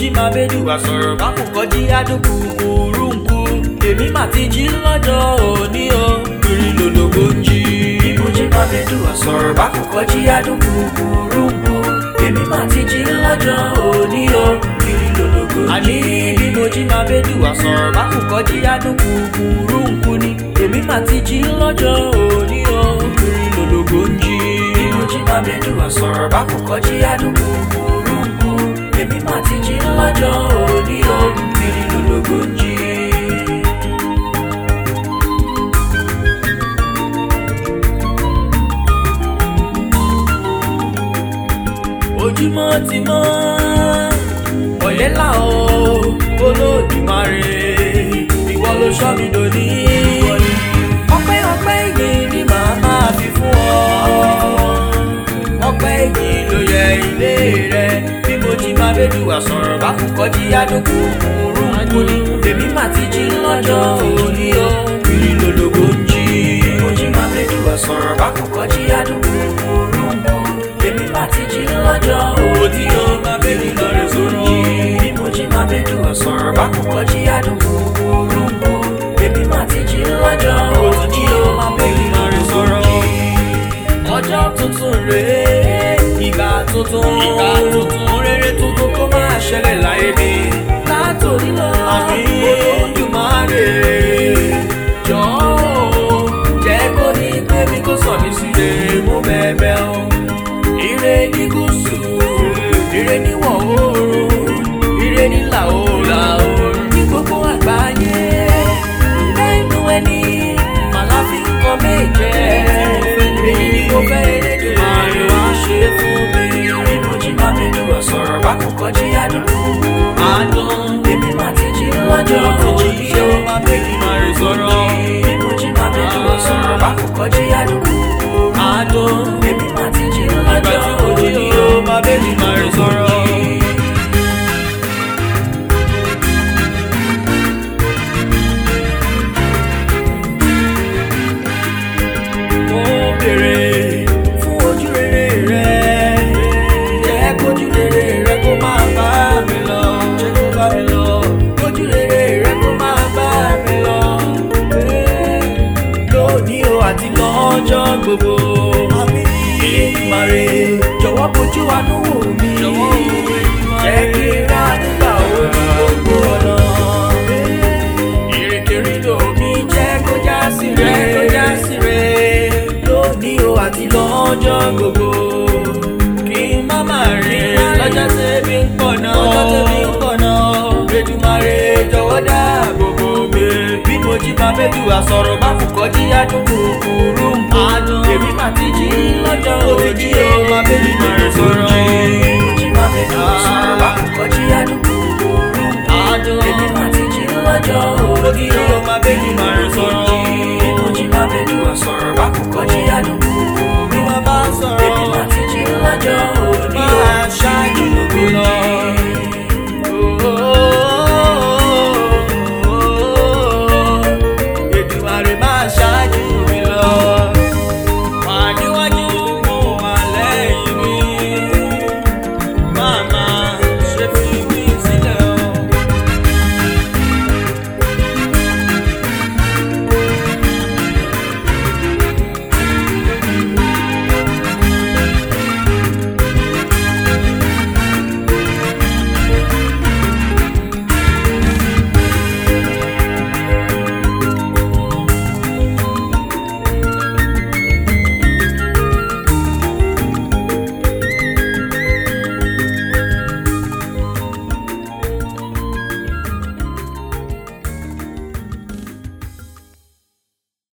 jí máa bẹ́dù àsọ̀rọ̀ bá kò kọjí àdúgbò kúrúǹkù èmi mà ti jí lọ́jọ́ òní o kiri lòlògbò ń jí. bí mo jí máa bẹ́dù àsọ̀rọ̀ bá kò kọjí àdúgbò kúrúǹkù èmi mà ti jí lọ́jọ́ òní o kiri lòlògbò ń jí. àní bí mo jí máa bẹ́dù àsọ̀rọ̀ bá kò kọjí àdúgbò kúrúǹkù ni èmi mà ti jí lọ́jọ́ òní o kiri lòlògbò ń jí. bí mo jí máa bẹ́dù àsọ̀rọ̀ bá kò kọjí àdúgbò kúrúǹkù èmi mà ti jí lọ́jọ́ òní o kiri lòlògbò ń jí. ojúmọ́ ti mọ́ ọ̀lẹ́là o olódùmarè ìwọ ló sọ mi dòní. ọpẹ́ ọpẹ́ yìí ni màá máa fi fún ọ. ọpẹ́ yìí ló yẹ ilé rẹ bí mo jí máa bẹ́ẹ̀ wà sọ̀rọ̀ bá kú kọjí àdókò òórùn ní èmi mà ti jí lọ́jọ́ òní o kiri lòlògbò ń jí. bí mo jí máa bẹ́ẹ̀ wà sọ̀rọ̀ bá kú kọjí àdókò òórùn èmi mà ti jí lọ́jọ́ òní o máa bẹ́ẹ̀ lọ́rẹ́ sọ̀rọ̀. bí mo jí máa bẹ́ẹ̀ wà sọ̀rọ̀ bá kú kọjí àdókò òórùn èmi mà ti jí lọ́jọ́ òní o máa bẹ́ẹ̀ lọ́rẹ́ sọ̀rọ̀. ọjọ́ tuntun rèé ìgbà tuntun ìgbà tuntun rere tuntun kó máa ṣẹlẹ̀ láyé mi. látòní lọ àmì olódùmarè jọ̀ọ́ jẹ́ kó ní pé mi kó sọ mí síre mú bẹ́ẹ̀bẹ́ o. ire ní gúúsù ire níwọ̀ oòrùn ire nílà oòrùn ní gbogbo àgbáyé lẹ́nu ẹni màláfi ń kọ́ méje èyí ni mo fẹ́ elédùnmarè wá ṣe fún mi. bí mo jí máa bínú ọ̀sọ̀rọ̀ bá kò kọjí àdúgbò. àdùn èmi máa ti jí lọ́jọ́ òní o máa bẹ́ẹ̀ máa rè sọ̀rọ̀. bí mo jí máa bínú ọ̀sọ̀rọ̀ bá kò kọjí àdúgbò. àdùn èmi máa ti jí lọ́jọ́ òní o máa bẹ́ẹ̀ máa rè sọ̀rọ̀. mo béèrè fún ojú rere rẹ jẹ́ kójú rere rẹ kó máa bá mi lọ jẹ́ kó bá mi lọ kójú rere rẹ kó máa bá mi lọ lónìí o àti lọ́jọ́ gbogbo ìmàrè jọ̀wọ́ bójú àánú wò mí jẹ́ kí n rà nígbà orí gbogbo ọ̀nà ìrìnkèrindò mi jẹ́ kó já sí rẹ̀ kó já sí rẹ̀ lónìí o àti lọ́jọ́ gbogbo kí n má má rí lọ́jọ́ tẹ́bí ń pọ̀ náà lọ́jọ́ tẹ́bí ń pọ̀ náà Èdùmàrè jọ̀wọ́ dáàbò bò mí bí mo jí máa bẹ́ẹ̀ wá sọ̀rọ̀ má fò kọjí àdúgbò kúrú àdùn èmi má ti jí lọ́jọ́ òjì o má bẹ́ẹ̀ máa sọ̀rọ̀ jí máa bẹ́ẹ̀ wá sọ̀rọ̀ má fò kọjí àdúgbò kúrú àdùn èmi má ti jí lọ́jọ́ òjì o